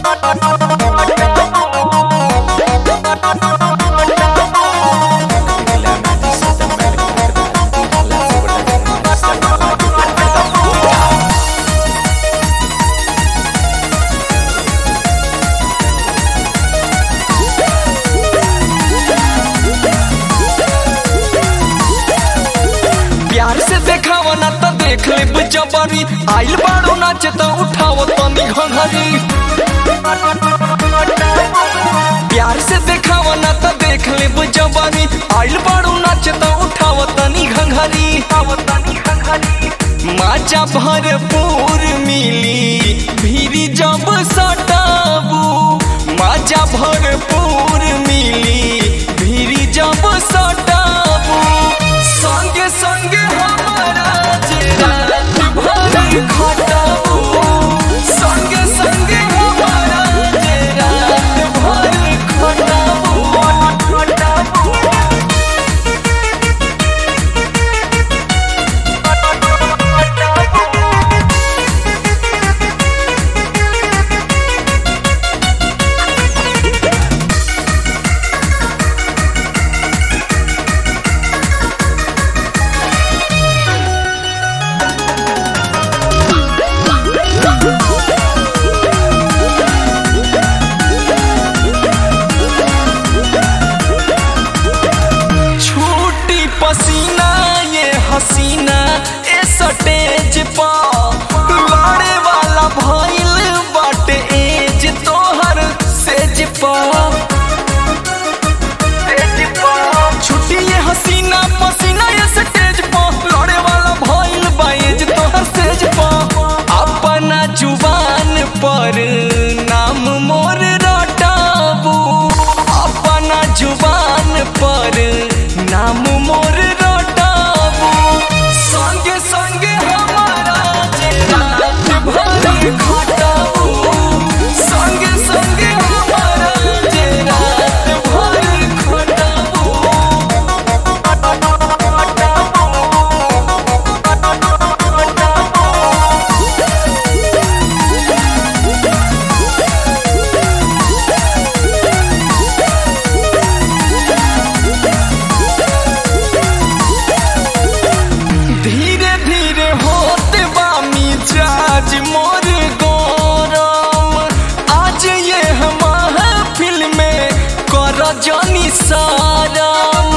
प्यार से देखावा ना तो देख ले जबरी आइल बाड़ो नाच तो उठाओ तनी घंघरी प्यार से देखावा ना तो देख ले जबरी आइल बाड़ो नाच तो उठाओ तनी घंघरी माचा भरपूर मिली भीरी जब सटाबू माचा भरपूर मिली भीरी जब सटाबू संगे संगे हमारा जे रात भर खटाबू संगे संगे हमारा जे रात भर खटाबू छूटी पसीना ये हसीना ए सटेज पा लड़े वाला भइल बाटे एज तोहर सेज पा छुट्टी ये हसीना पसीना ये सटेज पा लड़े वाला भइल बा एज तोहर सेज पा अपना जुबान पर नाम मोर रटाबू अपना जुबान पर नाम मोर रटाबू संगे संगे हमारा जे रात भर खटाबू संगे संगे हमारा जे रात भर खटाबू धीरे धीरे होते बा मिजाज मोर गरम आज ये हम फिल्म में कर जानी सारम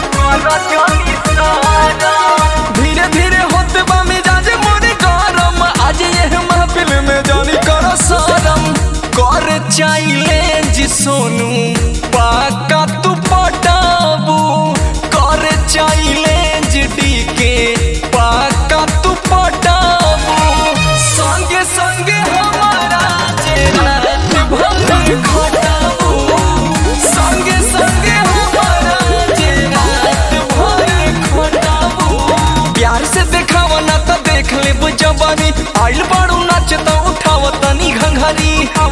धीरे धीरे होते बा मिजाज मोर गरम आज ये हम फिल्म में जानी कर सारम कर चैलेंज सोनू पाका तू पटाबू कर चैलेंज डीके पाका तू पटाबू संगे संगे हमारा जे रात भर खटाबू संगे संगे हमारा जे रात भर खटाबू प्यार से देखावा ना तो देख ले जवानी आइल बाड़ू नाच तो उठाव तनी घंघरी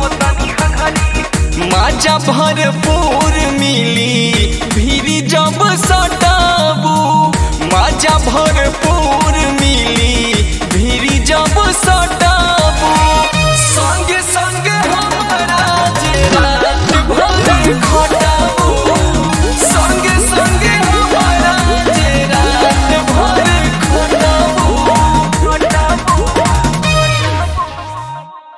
माजा भरपूर मिली भीरी जब सटाबू माजा भरपूर